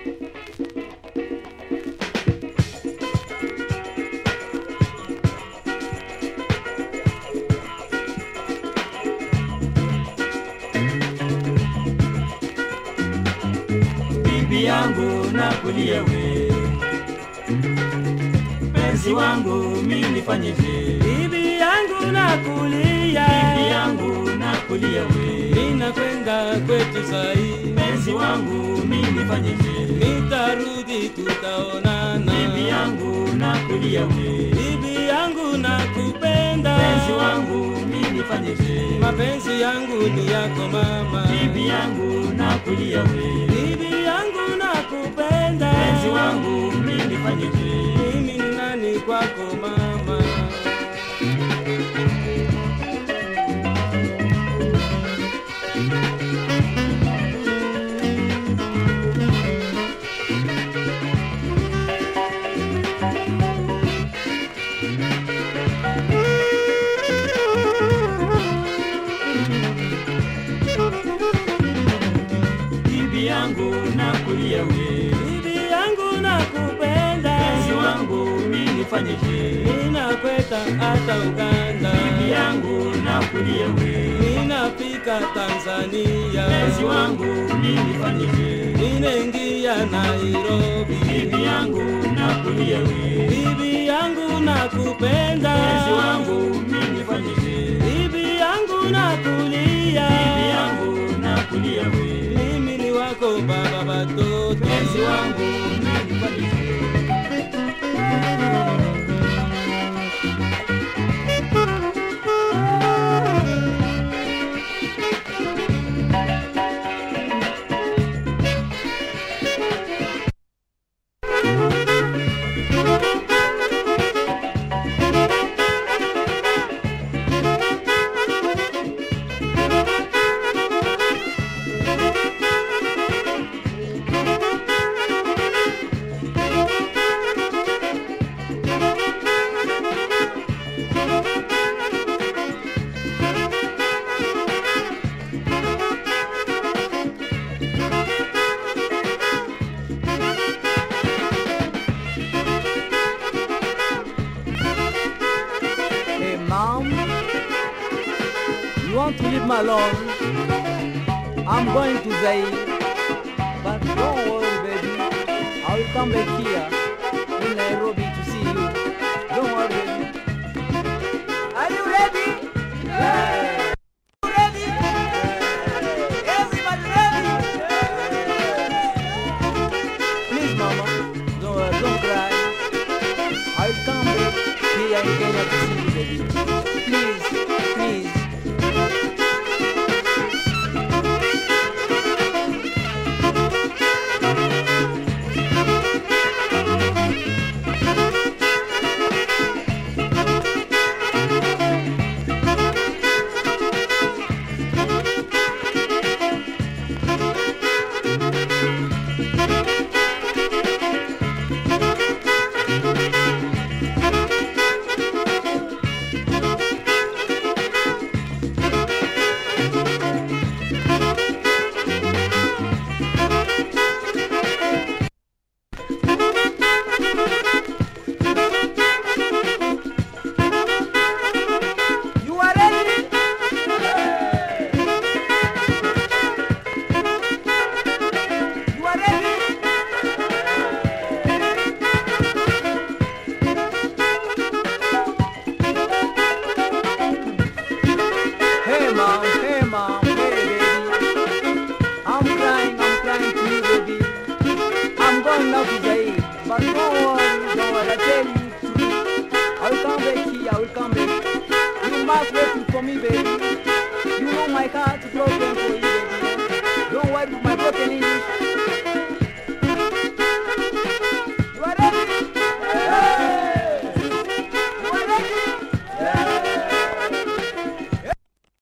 bibi yangu nakulia we mpenzi wangu mi nifanyeje bibi yangu nakulia, bibi yangu nakulia we ninakwenda kwetu sai, mpenzi wangu mi nifanyeje nitarudi tutaonana. bibi yangu nakulia we bibi yangu nakupenda, mpenzi wangu mi nifanyeje mapenzi yangu ni yako mama, bibi yangu nakulia we bibi yangu nakupenda, mpenzi wangu mi nifanyeje mimi ni nani kwako mama? bibi yangu nakulia we Bibi yangu nakupenda, mpenzi wangu mi nifanyeje ninakwenda hata Uganda, bibi yangu nakulia we ninafika Tanzania, mpenzi wangu mi nifanyeje ninaingia Nairobi, bibi yangu nakulia we bibi yangu nakupenda, mpenzi wangu mi nifanyeje bibi yangu nakulia, bibi yangu nakulia we mimi ni wako baba batoto, mpenzi wangu mi nifanyeje Hey, mom, you want to leave me alone? I'm going to Zaire. But don't worry, baby. I will come back here in Nairobi to see you. Don't worry, baby. Are you ready? Yeah. You ready? Yeah. Everybody ready? Yeah. Please, mama, don't, worry, don't cry. I'll come back here in Kenya to see you, baby. Please, please. You are ready? You are ready? Hey mom, hey mom, hey baby. I'm crying, I'm crying to you, baby. I'm going now to Zaire, but don't worry, don't worry. I tell you, I will come back here, I will come back. You must wait for me, baby. You know my heart broke